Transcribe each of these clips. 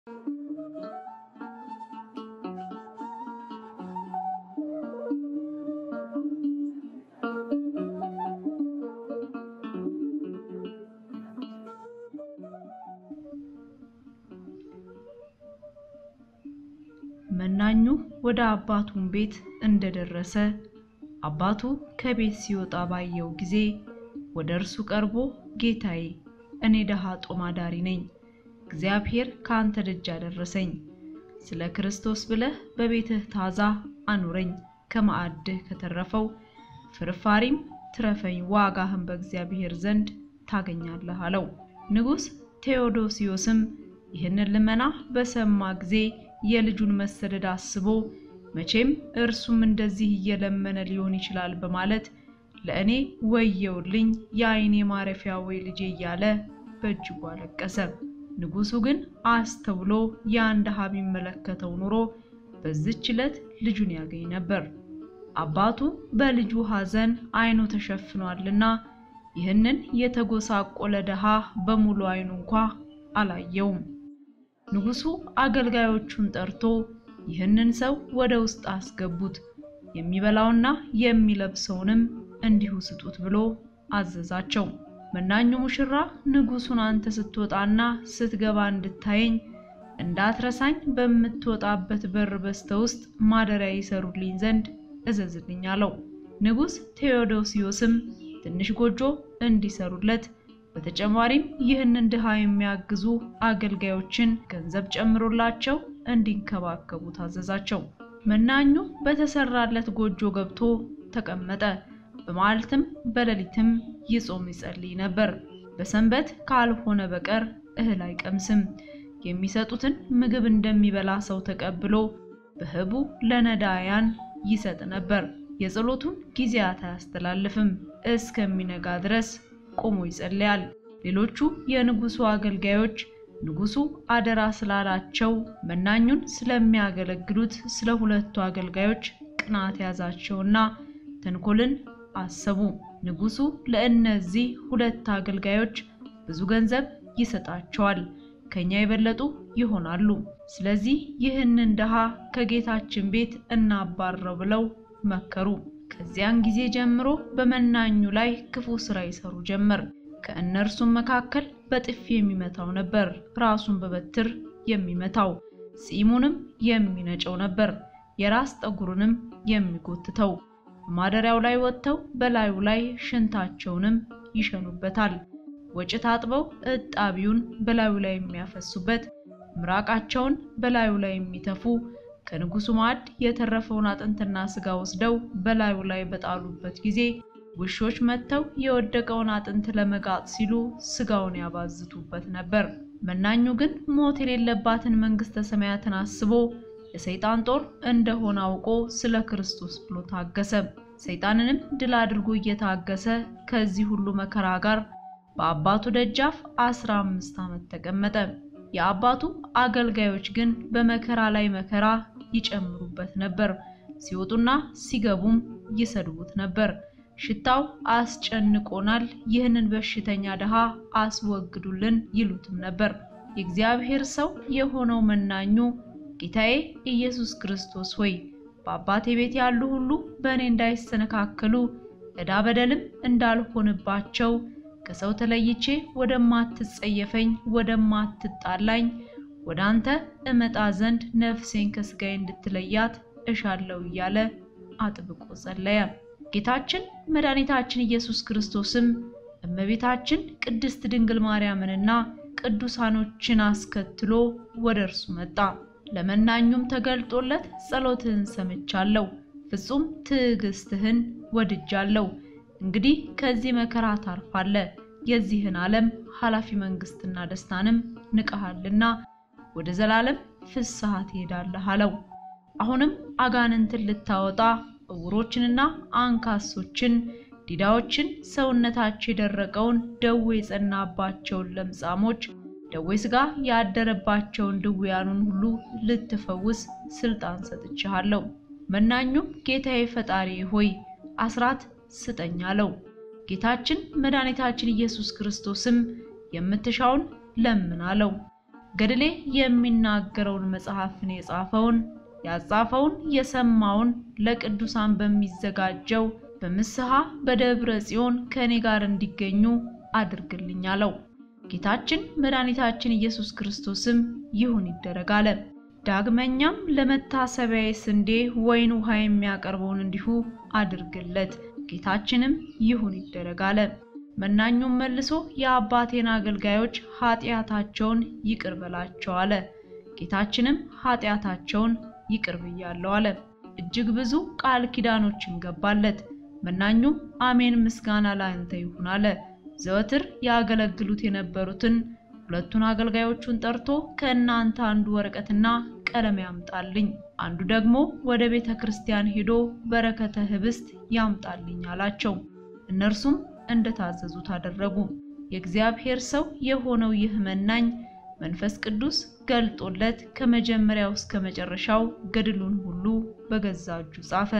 መናኙ ወደ አባቱን ቤት እንደደረሰ አባቱ ከቤት ሲወጣ ባየው ጊዜ ወደ እርሱ ቀርቦ ጌታዬ፣ እኔ ደሃ ጦም አዳሪ ነኝ። እግዚአብሔር ከአንተ ደጅ አደረሰኝ። ስለ ክርስቶስ ብለህ በቤትህ ታዛ አኑረኝ። ከማዕድህ ከተረፈው ፍርፋሪም ትረፈኝ፣ ዋጋህን በእግዚአብሔር ዘንድ ታገኛለህ አለው። ንጉሥ ቴዎዶሲዮስም ይህንን ልመና በሰማ ጊዜ የልጁን መሰደድ አስቦ መቼም እርሱም እንደዚህ እየለመነ ሊሆን ይችላል በማለት ለእኔ ወየውልኝ የዓይኔ ማረፊያ ወይ ልጄ እያለ በእጅጉ አለቀሰ። ንጉሡ ግን አስተውሎ ያን ድሃ ቢመለከተው ኑሮ በዚች ዕለት ልጁን ያገኝ ነበር። አባቱ በልጁ ሐዘን ዓይኑ ተሸፍኗልና ይህንን የተጎሳቆለ ድሃ በሙሉ ዓይኑ እንኳ አላየውም። ንጉሡ አገልጋዮቹን ጠርቶ ይህንን ሰው ወደ ውስጥ አስገቡት፣ የሚበላውና የሚለብሰውንም እንዲሁ ስጡት ብሎ አዘዛቸው። መናኙ ሙሽራ ንጉሡን አንተ ስትወጣና ስትገባ እንድታየኝ እንዳትረሳኝ በምትወጣበት በር በስተ ውስጥ ማደሪያ ይሰሩልኝ ዘንድ እዘዝልኝ አለው። ንጉሥ ቴዎዶሲዮስም ትንሽ ጎጆ እንዲሰሩለት በተጨማሪም ይህንን ድሃ የሚያግዙ አገልጋዮችን ገንዘብ ጨምሮላቸው እንዲንከባከቡ ታዘዛቸው። መናኙ በተሰራለት ጎጆ ገብቶ ተቀመጠ። በመዓልትም በሌሊትም ይጾም ይጸልይ ነበር። በሰንበት ካልሆነ በቀር እህል አይቀምስም። የሚሰጡትን ምግብ እንደሚበላ ሰው ተቀብሎ በህቡ ለነዳያን ይሰጥ ነበር። የጸሎቱን ጊዜያት አያስተላልፍም። እስከሚነጋ ድረስ ቆሞ ይጸልያል። ሌሎቹ የንጉሱ አገልጋዮች ንጉሱ አደራ ስላላቸው መናኙን ስለሚያገለግሉት ስለ ሁለቱ አገልጋዮች ቅናት ያዛቸውና ተንኮልን አሰቡ። ንጉሱ ለእነዚህ ሁለት አገልጋዮች ብዙ ገንዘብ ይሰጣቸዋል፣ ከኛ የበለጡ ይሆናሉ። ስለዚህ ይህንን ድሃ ከጌታችን ቤት እናባረው ብለው መከሩ። ከዚያን ጊዜ ጀምሮ በመናኙ ላይ ክፉ ስራ ይሰሩ ጀመር። ከእነርሱም መካከል በጥፊ የሚመታው ነበር፣ ራሱን በበትር የሚመታው፣ ጺሙንም የሚነጨው ነበር፣ የራስ ጠጉሩንም የሚጎትተው። ማደሪያው ላይ ወጥተው በላዩ ላይ ሽንታቸውንም ይሸኑበታል። ወጭት አጥበው እጣቢውን በላዩ ላይ የሚያፈሱበት፣ ምራቃቸውን በላዩ ላይ የሚተፉ ከንጉሱ ማዕድ የተረፈውን አጥንትና ስጋ ወስደው በላዩ ላይ በጣሉበት ጊዜ ውሾች መጥተው የወደቀውን አጥንት ለመጋጥ ሲሉ ስጋውን ያባዝቱበት ነበር። መናኙ ግን ሞት የሌለባትን መንግስተ ሰማያትን አስቦ የሰይጣን ጦር እንደሆነ አውቆ ስለ ክርስቶስ ብሎ ታገሰ። ሰይጣንንም ድል አድርጎ እየታገሰ ከዚህ ሁሉ መከራ ጋር በአባቱ ደጃፍ አስራ አምስት ዓመት ተቀመጠ። የአባቱ አገልጋዮች ግን በመከራ ላይ መከራ ይጨምሩበት ነበር። ሲወጡና ሲገቡም ይሰድቡት ነበር። ሽታው አስጨንቆናል፣ ይህንን በሽተኛ ድሃ አስወግዱልን ይሉትም ነበር። የእግዚአብሔር ሰው የሆነው መናኙ ጌታዬ ኢየሱስ ክርስቶስ ሆይ በአባቴ ቤት ያሉ ሁሉ በእኔ እንዳይሰነካከሉ ዕዳ በደልም እንዳልሆንባቸው ከሰው ተለይቼ ወደማትጸየፈኝ ወደማትጣላኝ ወደ አንተ እመጣ ዘንድ ነፍሴን ከስጋዬ እንድትለያት እሻለሁ እያለ አጥብቆ ጸለየ። ጌታችን መድኃኒታችን ኢየሱስ ክርስቶስም እመቤታችን ቅድስት ድንግል ማርያምንና ቅዱሳኖችን አስከትሎ ወደ እርሱ መጣ። ለመናኙም ተገልጦለት ጸሎትህን ሰምቻለሁ፣ ፍጹም ትዕግስትህን ወድጃለሁ። እንግዲህ ከዚህ መከራ ታርፋለህ፣ የዚህን ዓለም ኃላፊ መንግስትና ደስታንም ንቀሃልና ወደ ዘላለም ፍስሐ ትሄዳለህ አለው። አሁንም አጋንንትን ልታወጣ እውሮችንና አንካሶችን፣ ዲዳዎችን፣ ሰውነታቸው የደረቀውን ደዌ የጸናባቸውን ለምጻሞች፣ ደዌ ሥጋ ያደረባቸውን ድውያኑን ሁሉ ልትፈውስ ስልጣን ሰጥቼሃለሁ። መናኙም ጌታዬ ፈጣሪ ሆይ አስራት ስጠኝ አለው። ጌታችን መድኃኒታችን ኢየሱስ ክርስቶስም የምትሻውን ለምን አለው። ገድሌ የሚናገረውን መጽሐፍን የጻፈውን ያጻፈውን የሰማውን ለቅዱሳን በሚዘጋጀው በምስሐ በደብረ ጽዮን ከእኔ ጋር እንዲገኙ አድርግልኝ አለው። ጌታችን መድኃኒታችን ኢየሱስ ክርስቶስም ይሁን ይደረግ አለ። ዳግመኛም ለመታሰቢያዬ ስንዴ ወይን ውሃ የሚያቀርበውን እንዲሁ አድርግለት። ጌታችንም ይሁን ይደረግ አለ። መናኙም መልሶ የአባቴን አገልጋዮች ኃጢአታቸውን ይቅር በላቸው አለ። ጌታችንም ኃጢአታቸውን ይቅር ብያለሁ አለ። እጅግ ብዙ ቃል ኪዳኖችን ገባለት። መናኙም አሜን ምስጋና ለአንተ ይሁን አለ። ዘወትር ያገለግሉት የነበሩትን ሁለቱን አገልጋዮቹን ጠርቶ ከእናንተ አንዱ ወረቀትና ቀለም ያምጣልኝ፣ አንዱ ደግሞ ወደ ቤተ ክርስቲያን ሄዶ በረከተ ህብስት ያምጣልኝ አላቸው። እነርሱም እንደታዘዙት አደረጉ። የእግዚአብሔር ሰው የሆነው ይህ መናኝ መንፈስ ቅዱስ ገልጦለት ከመጀመሪያው እስከ መጨረሻው ገድሉን ሁሉ በገዛ እጁ ጻፈ።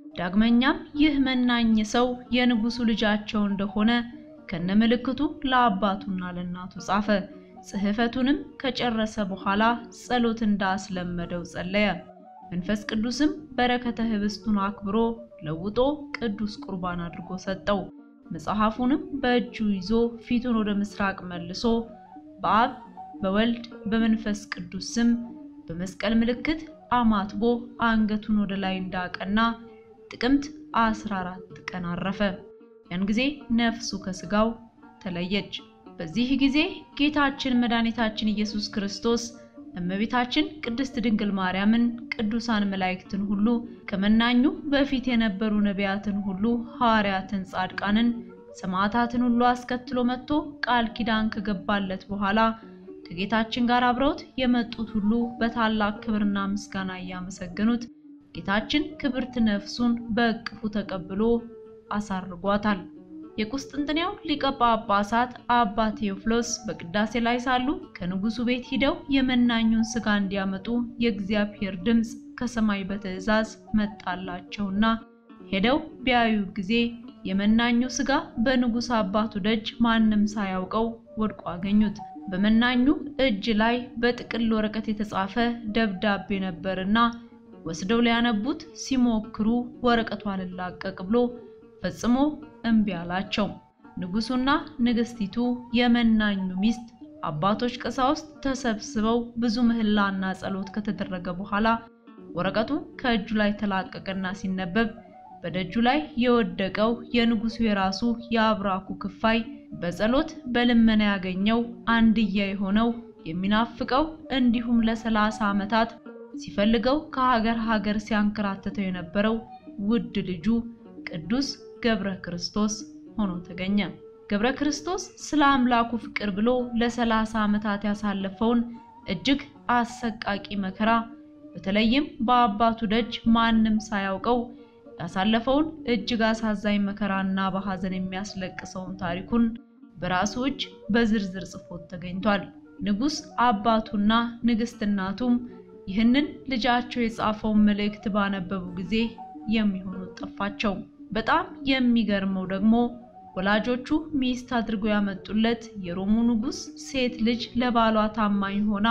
ዳግመኛም ይህ መናኝ ሰው የንጉሱ ልጃቸው እንደሆነ ከነምልክቱ ለአባቱና ለእናቱ ጻፈ። ጽሕፈቱንም ከጨረሰ በኋላ ጸሎት እንዳስለመደው ጸለየ። መንፈስ ቅዱስም በረከተ ህብስቱን አክብሮ ለውጦ ቅዱስ ቁርባን አድርጎ ሰጠው። መጽሐፉንም በእጁ ይዞ ፊቱን ወደ ምስራቅ መልሶ በአብ በወልድ በመንፈስ ቅዱስ ስም በመስቀል ምልክት አማትቦ አንገቱን ወደ ላይ እንዳቀና ጥቅምት 14 ቀን አረፈ። ያን ጊዜ ነፍሱ ከስጋው ተለየች። በዚህ ጊዜ ጌታችን መድኃኒታችን ኢየሱስ ክርስቶስ እመቤታችን ቅድስት ድንግል ማርያምን፣ ቅዱሳን መላእክትን ሁሉ ከመናኙ በፊት የነበሩ ነቢያትን ሁሉ፣ ሐዋርያትን፣ ጻድቃንን፣ ሰማዕታትን ሁሉ አስከትሎ መጥቶ ቃል ኪዳን ከገባለት በኋላ ከጌታችን ጋር አብረውት የመጡት ሁሉ በታላቅ ክብርና ምስጋና እያመሰገኑት ጌታችን ክብርት ነፍሱን በእቅፉ ተቀብሎ አሳርጓታል። የቁስጥንጥንያው ሊቀ ጳጳሳት አባ ቴዎፍሎስ በቅዳሴ ላይ ሳሉ ከንጉሱ ቤት ሂደው የመናኙን ሥጋ እንዲያመጡ የእግዚአብሔር ድምፅ ከሰማይ በትእዛዝ መጣላቸውና ሄደው ቢያዩ ጊዜ የመናኙ ሥጋ በንጉሥ አባቱ ደጅ ማንም ሳያውቀው ወድቆ አገኙት። በመናኙ እጅ ላይ በጥቅል ወረቀት የተጻፈ ደብዳቤ ነበርና ወስደው ሊያነቡት ሲሞክሩ ወረቀቱ አልላቀቅ ብሎ ፈጽሞ እምቢ አላቸው። ንጉሱና ንግስቲቱ የመናኙ ሚስት አባቶች ቀሳውስት ተሰብስበው ብዙ ምህላና ጸሎት ከተደረገ በኋላ ወረቀቱ ከእጁ ላይ ተላቀቀና ሲነበብ በደጁ ላይ የወደቀው የንጉሱ የራሱ የአብራኩ ክፋይ በጸሎት በልመና ያገኘው አንድያ የሆነው የሚናፍቀው እንዲሁም ለሰላሳ ዓመታት ሲፈልገው ከሀገር ሀገር ሲያንከራተተው የነበረው ውድ ልጁ ቅዱስ ገብረ ክርስቶስ ሆኖ ተገኘ። ገብረ ክርስቶስ ስለ አምላኩ ፍቅር ብሎ ለሰላሳ ዓመታት ያሳለፈውን እጅግ አሰቃቂ መከራ በተለይም በአባቱ ደጅ ማንም ሳያውቀው ያሳለፈውን እጅግ አሳዛኝ መከራና በሐዘን የሚያስለቅሰውን ታሪኩን በራሱ እጅ በዝርዝር ጽፎት ተገኝቷል። ንጉሥ አባቱና ንግሥት እናቱም ይህንን ልጃቸው የጻፈውን መልእክት ባነበቡ ጊዜ የሚሆኑት ጠፋቸው። በጣም የሚገርመው ደግሞ ወላጆቹ ሚስት አድርገው ያመጡለት የሮሙ ንጉሥ ሴት ልጅ ለባሏ ታማኝ ሆና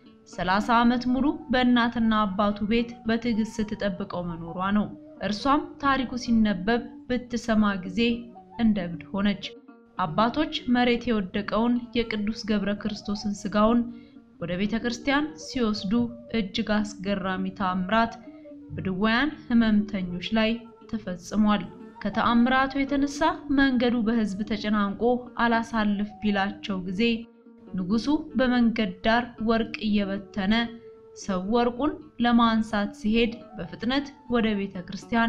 ሰላሳ ዓመት ሙሉ በእናትና አባቱ ቤት በትዕግስት ስትጠብቀው መኖሯ ነው። እርሷም ታሪኩ ሲነበብ ብትሰማ ጊዜ እንደ እብድ ሆነች። አባቶች መሬት የወደቀውን የቅዱስ ገብረ ክርስቶስን ሥጋውን ወደ ቤተ ክርስቲያን ሲወስዱ እጅግ አስገራሚ ተአምራት በድውያን ሕመምተኞች ላይ ተፈጽሟል። ከተአምራቱ የተነሳ መንገዱ በሕዝብ ተጨናንቆ አላሳልፍ ቢላቸው ጊዜ ንጉሡ በመንገድ ዳር ወርቅ እየበተነ ሰው ወርቁን ለማንሳት ሲሄድ በፍጥነት ወደ ቤተ ክርስቲያን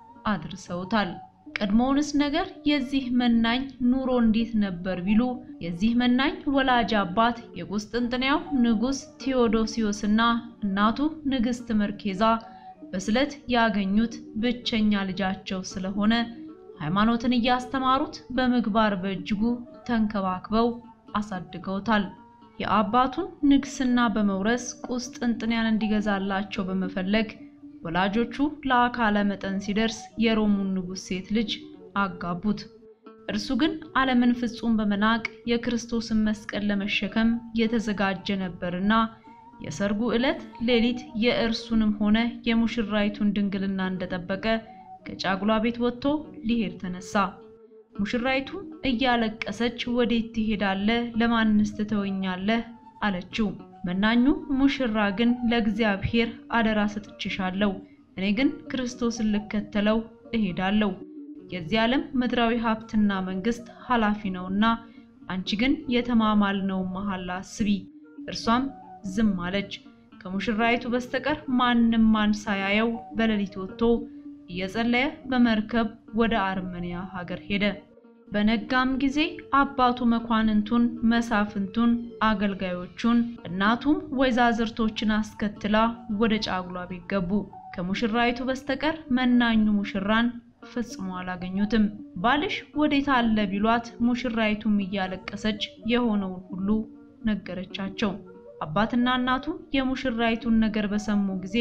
አድርሰውታል። ቀድሞውንስ ነገር የዚህ መናኝ ኑሮ እንዴት ነበር ቢሉ የዚህ መናኝ ወላጅ አባት የቁስጥንጥንያው ንጉሥ ቴዎዶሲዮስና እናቱ ንግሥት መርኬዛ በስለት ያገኙት ብቸኛ ልጃቸው ስለሆነ ሃይማኖትን እያስተማሩት በምግባር በእጅጉ ተንከባክበው አሳድገውታል። የአባቱን ንግስና በመውረስ ቁስጥንጥንያን እንዲገዛላቸው በመፈለግ ወላጆቹ ለአካለ መጠን ሲደርስ የሮሙን ንጉሥ ሴት ልጅ አጋቡት። እርሱ ግን ዓለምን ፍጹም በመናቅ የክርስቶስን መስቀል ለመሸከም የተዘጋጀ ነበርና የሰርጉ ዕለት ሌሊት የእርሱንም ሆነ የሙሽራይቱን ድንግልና እንደጠበቀ ከጫጉላ ቤት ወጥቶ ሊሄድ ተነሳ። ሙሽራይቱም እያለቀሰች ወዴት ትሄዳለህ? ለማንስ ትተወኛለህ? አለችው። መናኙ ሙሽራ ግን ለእግዚአብሔር አደራ ሰጥቼሻለሁ፣ እኔ ግን ክርስቶስን ልከተለው እሄዳለሁ። የዚህ ዓለም ምድራዊ ሀብትና መንግስት ኃላፊ ነውና አንቺ ግን የተማማልነውን መሐላ አስቢ። እርሷም ዝም አለች። ከሙሽራይቱ በስተቀር ማንም ማን ሳያየው በሌሊት ወጥቶ እየጸለየ በመርከብ ወደ አርመንያ ሀገር ሄደ። በነጋም ጊዜ አባቱ መኳንንቱን፣ መሳፍንቱን፣ አገልጋዮቹን እናቱም ወይዛዝርቶችን አስከትላ ወደ ጫጉላ ቤት ገቡ። ከሙሽራይቱ በስተቀር መናኙ ሙሽራን ፈጽሞ አላገኙትም። ባልሽ ወዴት አለ ቢሏት ሙሽራይቱም እያለቀሰች የሆነውን ሁሉ ነገረቻቸው። አባትና እናቱ የሙሽራይቱን ነገር በሰሙ ጊዜ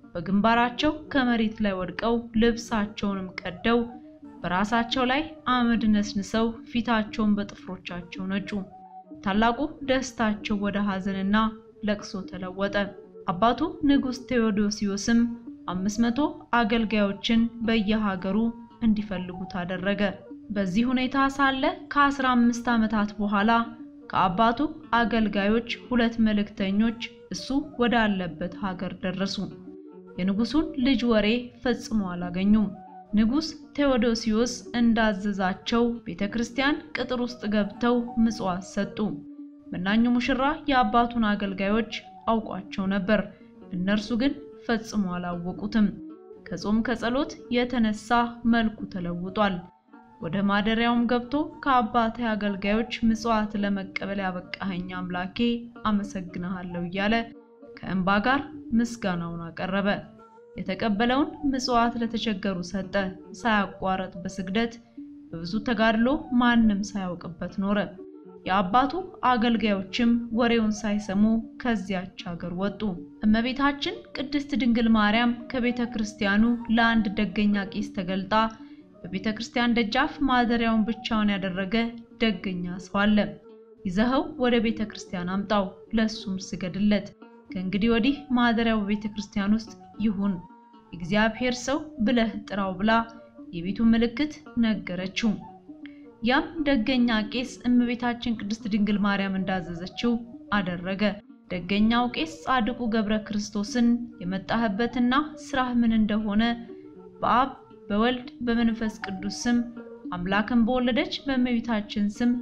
በግንባራቸው ከመሬት ላይ ወድቀው ልብሳቸውንም ቀደው በራሳቸው ላይ አመድ ነስንሰው ፊታቸውን በጥፍሮቻቸው ነጩ። ታላቁ ደስታቸው ወደ ሐዘንና ለቅሶ ተለወጠ። አባቱ ንጉሥ ቴዎዶሲዮስም አምስት መቶ አገልጋዮችን በየሀገሩ እንዲፈልጉት አደረገ። በዚህ ሁኔታ ሳለ ከአስራ አምስት ዓመታት በኋላ ከአባቱ አገልጋዮች ሁለት መልእክተኞች እሱ ወዳለበት ሀገር ደረሱ። የንጉሱን ልጅ ወሬ ፈጽሞ አላገኙም። ንጉሥ ቴዎዶሲዮስ እንዳዘዛቸው ቤተ ክርስቲያን ቅጥር ውስጥ ገብተው ምጽዋት ሰጡ። መናኙ ሙሽራ የአባቱን አገልጋዮች አውቋቸው ነበር። እነርሱ ግን ፈጽሞ አላወቁትም። ከጾም ከጸሎት የተነሳ መልኩ ተለውጧል። ወደ ማደሪያውም ገብቶ ከአባቴ አገልጋዮች ምጽዋት ለመቀበል ያበቃኸኝ አምላኬ አመሰግንሃለሁ እያለ ከእንባ ጋር ምስጋናውን አቀረበ። የተቀበለውን ምጽዋት ለተቸገሩ ሰጠ። ሳያቋረጥ በስግደት በብዙ ተጋድሎ ማንም ሳያውቅበት ኖረ። የአባቱ አገልጋዮችም ወሬውን ሳይሰሙ ከዚያች ሀገር ወጡ። እመቤታችን ቅድስት ድንግል ማርያም ከቤተ ክርስቲያኑ ለአንድ ደገኛ ቄስ ተገልጣ በቤተ ክርስቲያን ደጃፍ ማደሪያውን ብቻውን ያደረገ ደገኛ ሰው አለ። ይዘኸው ወደ ቤተ ክርስቲያን አምጣው፣ ለሱም ስገድለት። ከእንግዲህ ወዲህ ማደሪያው በቤተ ክርስቲያን ውስጥ ይሁን፣ እግዚአብሔር ሰው ብለህ ጥራው ብላ የቤቱን ምልክት ነገረችው። ያም ደገኛ ቄስ እመቤታችን ቅድስት ድንግል ማርያም እንዳዘዘችው አደረገ። ደገኛው ቄስ ጻድቁ ገብረ ክርስቶስን የመጣህበትና ስራህ ምን እንደሆነ በአብ በወልድ በመንፈስ ቅዱስ ስም አምላክን በወለደች በእመቤታችን ስም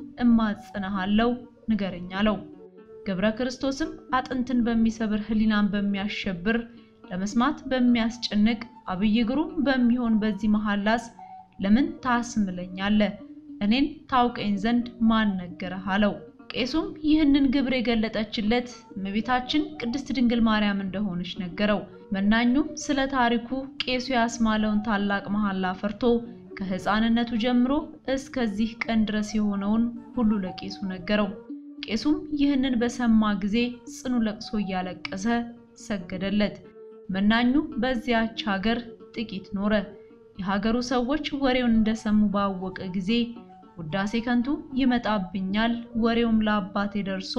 እማጽንሃለሁ ንገረኝ አለው። ገብረ ክርስቶስም አጥንትን በሚሰብር ሕሊናን በሚያሸብር ለመስማት በሚያስጨንቅ አብይ ግሩም በሚሆን በዚህ መሐላስ ለምን ታስምለኛለህ? እኔን ታውቀኝ ዘንድ ማን ነገረህ? አለው። ቄሱም ይህንን ግብር የገለጠችለት እመቤታችን ቅድስት ድንግል ማርያም እንደሆነች ነገረው። መናኙም ስለ ታሪኩ ቄሱ ያስማለውን ታላቅ መሐላ ፈርቶ ከሕፃንነቱ ጀምሮ እስከዚህ ቀን ድረስ የሆነውን ሁሉ ለቄሱ ነገረው። ቄሱም ይህንን በሰማ ጊዜ ጽኑ ለቅሶ እያለቀሰ ሰገደለት። መናኙ በዚያች ሀገር ጥቂት ኖረ። የሀገሩ ሰዎች ወሬውን እንደሰሙ ባወቀ ጊዜ ውዳሴ ከንቱ ይመጣብኛል፣ ወሬውም ለአባቴ ደርሶ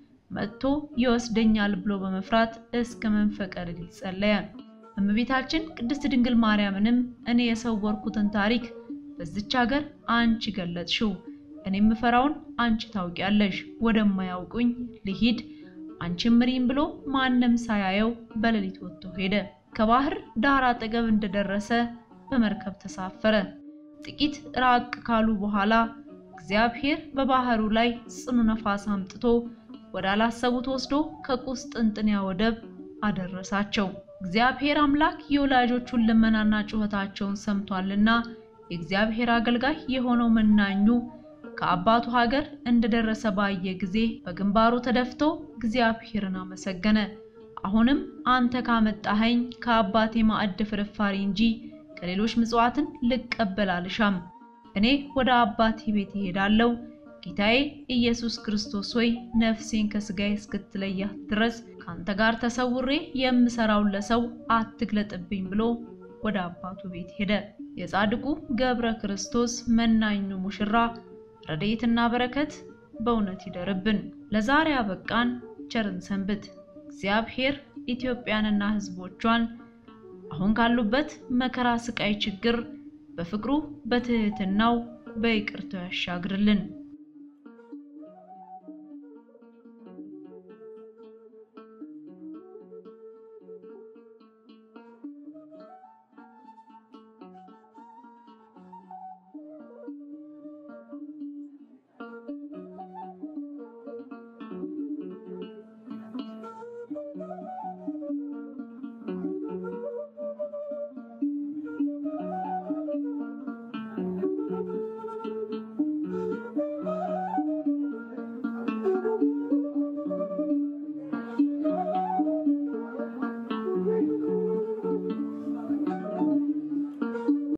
መጥቶ ይወስደኛል ብሎ በመፍራት እስከ መንፈቀ ሌሊት ጸለየ። እመቤታችን ቅድስት ድንግል ማርያምንም እኔ የሰወርኩትን ታሪክ በዚች ሀገር አንቺ ገለጥሽው፣ እኔ የምፈራውን አንቺ ታውቂያለሽ፣ ወደማያውቁኝ ልሂድ አንቺም ምሪም ብሎ ማንም ሳያየው በሌሊት ወጥቶ ሄደ። ከባህር ዳር አጠገብ እንደደረሰ በመርከብ ተሳፈረ። ጥቂት ራቅ ካሉ በኋላ እግዚአብሔር በባህሩ ላይ ጽኑ ነፋስ አምጥቶ ወዳላሰቡት ወስዶ ከቁስጥንጥንያ ወደብ አደረሳቸው። እግዚአብሔር አምላክ የወላጆቹን ልመናና ጩኸታቸውን ሰምቷልና የእግዚአብሔር አገልጋይ የሆነው መናኙ ከአባቱ ሀገር እንደደረሰ ባየ ጊዜ በግንባሩ ተደፍቶ እግዚአብሔርን አመሰገነ። አሁንም አንተ ካመጣኸኝ ከአባቴ ማዕድ ፍርፋሪ እንጂ ከሌሎች ምጽዋትን ልቀበል አልሻም። እኔ ወደ አባቴ ቤት እሄዳለሁ። ጌታዬ ኢየሱስ ክርስቶስ ሆይ ነፍሴን ከስጋዬ እስክትለያት ድረስ ካንተ ጋር ተሰውሬ የምሰራውን ለሰው አትግለጥብኝ ብሎ ወደ አባቱ ቤት ሄደ። የጻድቁ ገብረ ክርስቶስ መናኙ ሙሽራ ረድኤትና በረከት በእውነት ይደርብን። ለዛሬ አበቃን። ቸርን ሰንብት። እግዚአብሔር ኢትዮጵያንና ሕዝቦቿን አሁን ካሉበት መከራ፣ ስቃይ፣ ችግር በፍቅሩ በትህትናው በይቅርታው ያሻግርልን።